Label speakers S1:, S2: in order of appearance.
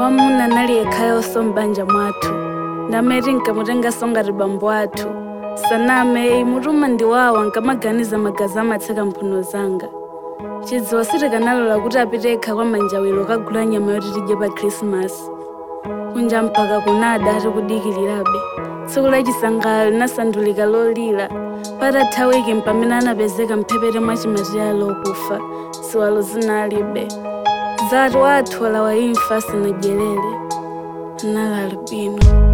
S1: wamuna nali yekhayonso m'banja mwathu ndameti nkamutenganso ngati bambo athu saname imutuma ndiwawa nkamaganiza magazi amatseka mphuno zanga chidziwa sitikanalola kuti apite yekha kwa manjawiro kagula nyama yoti tidye pa khrisimasi kunja mpaka kunada tikudikirirabe tsiku lachisangalalo linasandulika lolira patatha wiki mpamene anapezeka mphepete mwa chimatira lokufa ziwalo zinalibe zati wathu walawa imfa asanadyerere anali albino